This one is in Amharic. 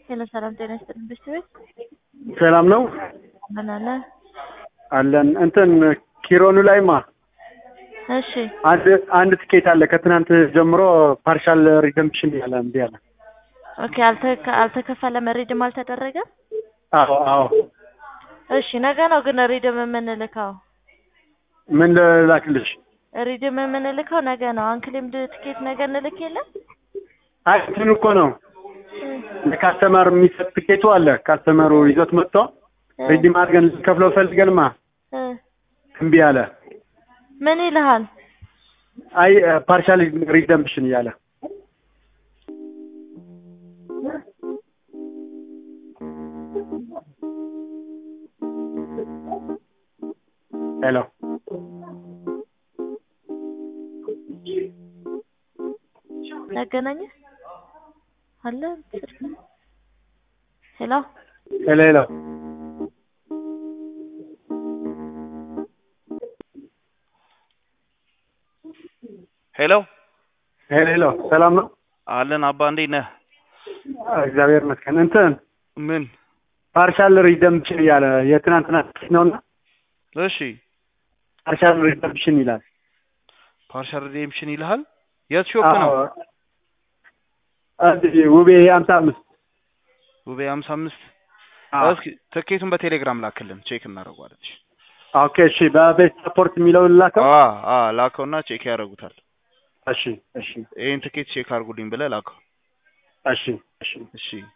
ሄሎ ሰላም ጤና ይስጥልኝ። ብስት ቤት ሰላም ነው ምን አለ? አለን። እንትን ኪሮኑ ላይማ እሺ አንድ አንድ ትኬት አለ ከትናንት ጀምሮ ፓርሻል ሪደምፕሽን ያለ እምቢ አለ። ኦኬ አልተከ አልተከፈለም ሪድም አልተደረገም። አዎ አዎ። እሺ ነገ ነው ግን ሪድም የምንልከው ምን ልላክልሽ? ሪድም የምንልከው ነገ ነው። አንክሌምድ ትኬት ነገ እንልክ የለም አይ እንትን እኮ ነው ለካስተመር የሚሰጥ ትኬቱ አለ። ካስተመሩ ይዞት መጥቶ ሪዲም አድርገን ልንከፍለው ፈልገንማ እ እምቢ አለ። ምን ይልሃል? አይ ፓርሻል ሪደምፕሽን እያለ ሄሎ ያገናኘ አለ ሄሎ ሄሎ ሄሎ ሄሎ ሄሎ ሄሎ ሰላም ነው? አለን አባ እንዴት ነህ? እግዚአብሔር ይመስገን። እንትን ምን? ፓርሻል ሪደምፕሽን እያለ የትናንትና ትኬት ነውና እሺ ፓርሻል ሪደምፕሽን ይላል። ፓርሻል ሪዴምፕሽን ይልሃል? የት ሾፕ ነው? አዎ። እዚህ ውቤ ሀምሳ አምስት ውቤ ሀምሳ አምስት አዎ። እስኪ ትኬቱን በቴሌግራም ላክልን ቼክ እናደርገዋለን። እሺ ኦኬ እሺ። በቤት ሰፖርት የሚለውን ላከው። አ አ ላከውና ቼክ ያደርጉታል። እሺ እሺ ይሄን ትኬት ቼክ አድርጉልኝ ብለህ ላከው። እሺ እሺ እሺ